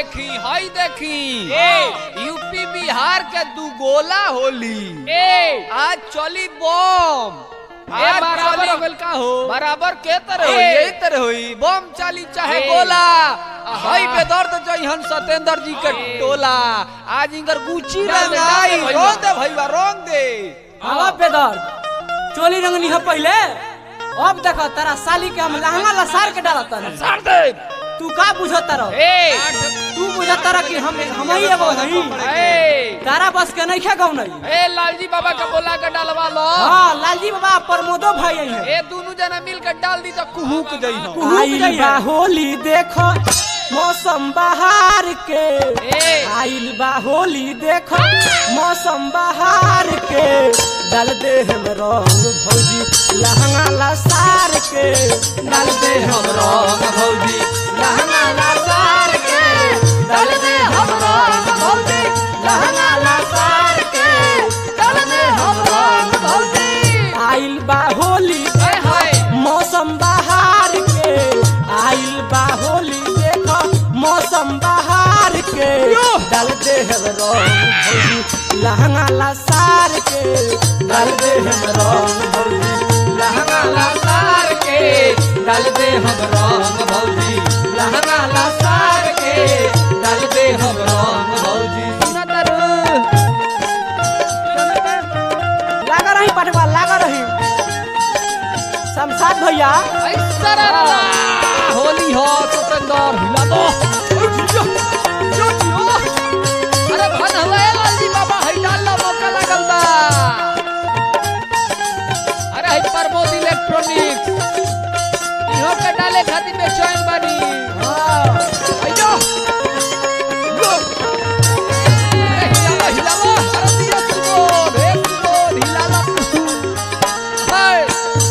देखी हई देखी यूपी बिहार के दू गोला होली ए आज चली बम ए, आज बराबर चली- हो गइल का हो? बराबर के तरह होई ए। यही तरह होई बम चाली चाहे ए। गोला आ हई हाँ। बेदर्द जइहन सतेंद्र जी के ए। टोला आज इनकर गुची डाल दे, डाल रंगाई दे भैया। रोंग दे भईवा रोंग दे हवा पेदर चोली रंगनी है पहले अब देखो तारा साली के हम लहंगा लसार के डालत तारे सार दे तू का बुझत तारो ए तू बुझत तारा कि हम हम ही एगो हई ए तारा बस के नहीं खे गौ नहीं ए लालजी बाबा का बोला के डालवा लो हां लालजी बाबा प्रमोदो भाई आई है ए दोनों जना मिल के डाल दी तो कुहुक जइहन कुहुक आइल बा होली देखो मौसम बहार के ए आइल बा होली देखो मौसम बहार के डाल दे हम रंग भौजी लहंगा लसार के डाल दे हम रंग भौजी लहंगा लसार के डाल दे हम रंग भौजी लहंगा लसार के डाल दे हम रंग भौजी आइल बा होली हाय हाय मौसम बहार के आइल बा होली देखो मौसम बहार के डाल दे हम रंग भौजी लहंगा लसार के डाल दे हम रंग भौजी लहंगा लसार के डाल दे हम रंग भौजी लहंगा लसार के डाल दे हम रंग भौजी सुना तारू लागा रही पटवा लागा रही शमशाद भैया ऐसा रा होली हो सतेंद्र हिला दो अरे भन हुआ ए लालजी बाबा हई डाल लो मौका लागल बा अरे हई प्रमोद इलेक्ट्रॉनिक्स इहो के डाले खातिर बेचैन बानी अयो अरे हिलावा हिलावा अरे दिया सुबोध हे सुबोध हिलाला हाय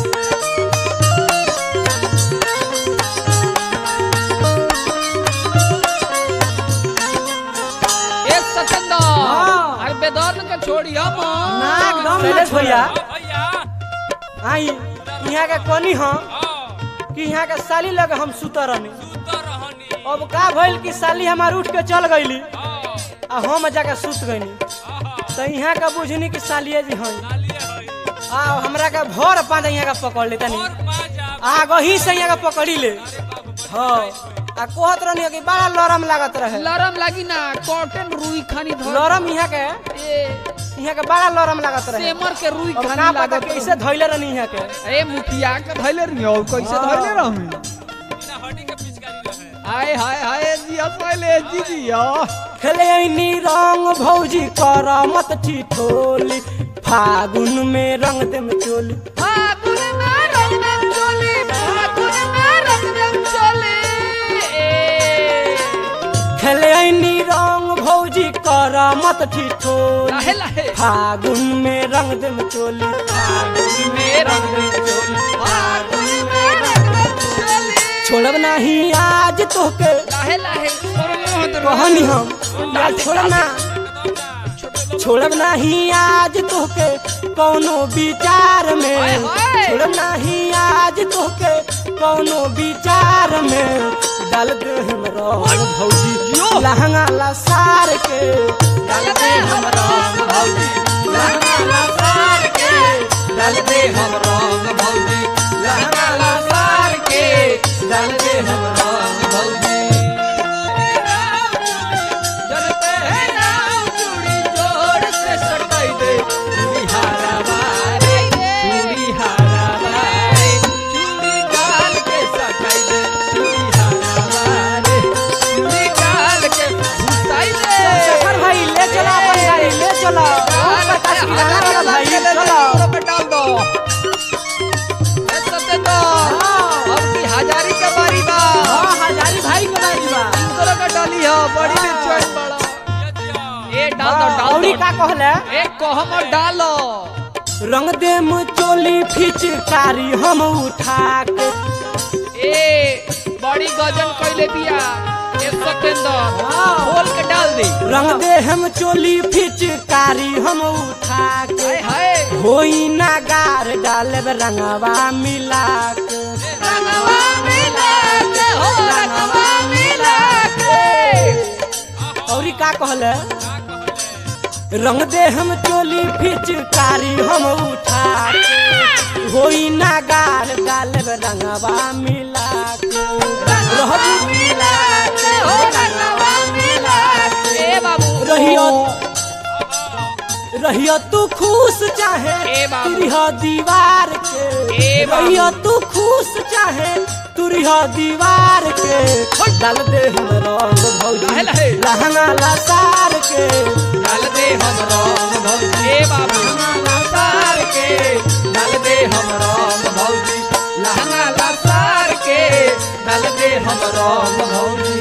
ए सतेंद्र हाँ। अरे बेदर्द के छोड़ी हम ना एकदम शैलेश भैया भैया आई यहाँ के कनी हम कि यहाँ के साली लगे हम सुतर रहनी तो रहनी अब का भइल कि साली हमार उठ के चल गईली आ हम जाके सुत गईनी तो यहाँ का बुझनी कि सालिए जी हई आ हमरा के भर पाँच यहाँ का पकड़ ले तनी आग ही से यहाँ का पकड़ी ले हाँ आ कहत रहनी कि बड़ा लरम लागत रहे लरम लागी ना कॉटन रुई खानी धर लरम यहाँ के ए यहाँ के बड़ा लरम लागत रहे सेमर के रुई अब खानी का पता लागत कैसे धैले रहनी यहाँ के ए मुखिया के धैले रही और कैसे हाँ। धैले रहमी बिना हड्डी के पिचकारी रहे हाय हाय हाय जिया पहले जी जिया खेले रंग भौजी कर मत ठिठोली फागुन में रंग देम चोली फागुन में रंग दम चोली फागुन में रंग दम चोली ए खेले रंग भौजी कर मत ठिठोली लाहे लाहे फागुन में रंग देम चोली फागुन में रंग दम चोली फागुन में रंग दम चोली छोड़ब नहीं आज तोके लाहे लाहे प्रमोद कहनी हम आज छोड़ब ना छोड़ब नहीं आज तोके कौनो विचार में हाय, हाय। छोड़ब नहीं आज तोके कौनो विचार में डाल दे हम रंग भौजी लहंगा लसार के डाल दे हम रंग भौजी लहंगा लसार के डाल दे हम रंग भौजी लहंगा लसार के डाल दे हम रंग भौजी जलते हैं नाव चूड़ी जोड़ से सटाई दे चूड़ी हारा बारे चूड़ी हारा बारे चूड़ी डाल के सटाई दे चूड़ी हारा बारे चूड़ी डाल के घुसाई दे शेखर भाई ले चला अपन गाड़ी ले चला बहुत पचास की लगा रहा भाई चलो पे डाल दो ए सतेंद्र अब की हजारी के बारी बा हां हजारी भाई के बारी बा तोरा का डाली है बड़ी में चोट बड़ा ए डाल दो डाल औरी दो का कहले ए कहम और डालो रंग दे चोली फिचकारी हम उठा के ए बड़ी गजन कइले बिया ए सतेंद्र खोल के डाल दे रंग दे हम चोली फिचकारी हम उठा के हाय हाय होई ना गार डालब रंगवा मिला के रंगवा मिला के हो रंगवा मिला के का कहले रंग दे हम चोली फिचकारी हम उठा के होई ना गाल डाल रंगवा मिला के रहबू मिला के हो रंगवा मिला के ए बाबू रहियो रहियो तू खुश चाहे ए बाबू। तुरिह दीवार के ए बाबू। रहियो तू खुश चाहे तुरिह दीवार के डाल दे हम रंग भौजी लहे लहे। लहंगा लसार के डाल दे हम रंग भौजी ए बाबू लहंगा लासार के डाल दे हम रंग भौजी लहंगा लासार के डाल दे हम रंग भौजी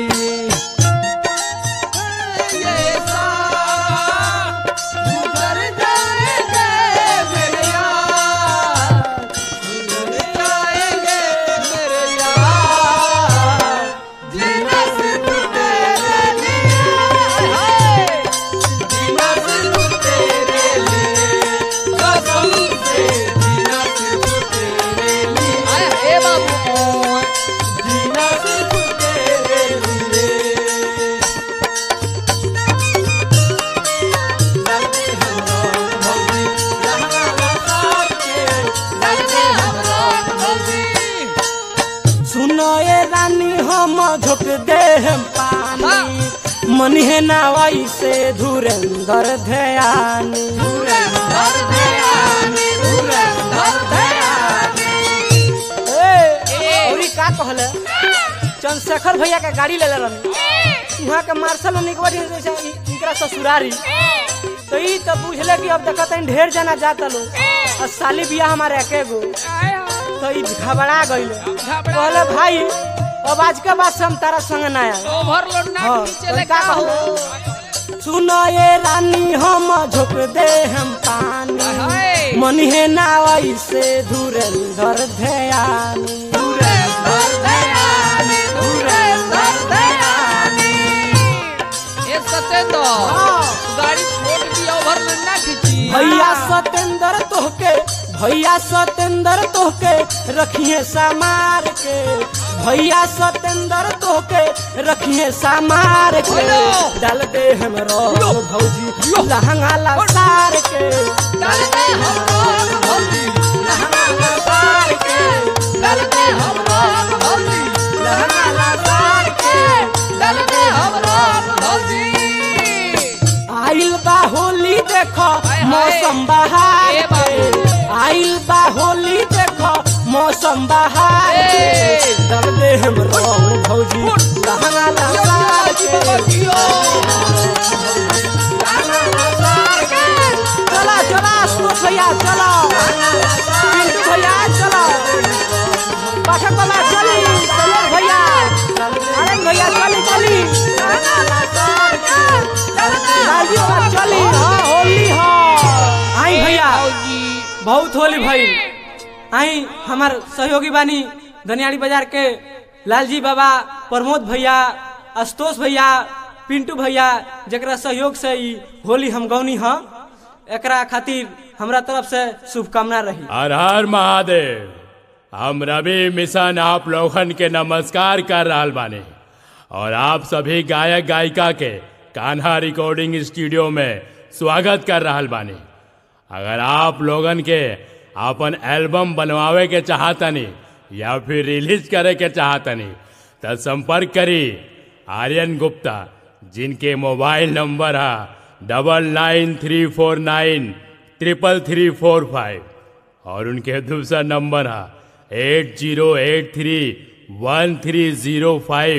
ये सारा गुजर जाएंगे मेरे यार गुजर जाएंगे मेरे यार जीना सिर्फ तेरे लिए है जीना सिर्फ तेरे लिए कसम से जीना सिर्फ तेरे लिए आए ए बाबू जीना सिर्फ तेरे लिए डालते हम रंग भौजी लहंगा लसार के डालते हम रंग भौजी सुनो ये रानी हम झोंक दे हम पानी मन है ना वैसे धुरंधर ध्यानी धर दयानी धर दयानी ए, औरी का कहले चंद्रशेखर भैया के गाड़ी ले ले रहनी वहाँ के मार्शल निकबड़ी जैसे इ- इनकरा ससुरारी तो ई तो बुझले कि अब देखत हईं ढेर जना जाता लोग और साली बिया हमारे एके गो तो ई घबरा गइले कहले भाई अब आज के बाद से हम तारा संग ना आए ओवरलोड ना हाँ, नीचे तो ले का कहले सुनो ये रानी हम झोंक दे हम पानी हाय। मन है ना वैसे धुरंधर ध्यानी धर दयानी धर दयानी ए सतेंद्र गाड़ी छोड़ दिया ओवरलोड ना खींची भैया सतेंद्र तोहके भैया सतेंद्र तोहके रखिए समार के भैया सतेंद्र तोहके रखिए समार के हेलो। डाल दे हम रंग भौजी लहंगा लसार के डाल दे हम रंग भौजी लहंगा लसार के डाल दे हम रंग भौजी लहंगा लसार के डाल दे हम रंग भौजी आइल बा होली देखो हाय। मौसम बहार ए के बाबू। आइल बा होली देखो मौसम बहार के ए। डाल दे हम रंग भौजी लहंगा लसार के लहंगा लसार के चला चला सुमत भैया चलो पिंटू भैया चलो पाठक बाबा चली सलोर भैया अरे भैया चली चली लहंगा लसार के डाल दे लालजी बाबा चली हाँ होली हाँ आई भैया भौजी बहुत होली भाई आई हमार सहयोगी बानी दनियाड़ी बाजार के लालजी बाबा प्रमोद भैया आशुतोष भैया पिंटू भैया जकरा सहयोग से ई होली हम गौनी हाँ एकरा खातिर हमरा तरफ से शुभकामना रही हर हर महादेव हम रवि मिशन आप लोगन के नमस्कार कर रहल बानी और आप सभी गायक गायिका के कान्हा रिकॉर्डिंग स्टूडियो में स्वागत कर रहल बानी अगर आप लोगन के अपन एल्बम बनवावे के चाहतनी या फिर रिलीज करे के चाहतनी तो संपर्क करी आर्यन गुप्ता जिनके मोबाइल नंबर है double nine three four nine triple three four five और उनके दूसरा नंबर है eight zero eight three one three zero five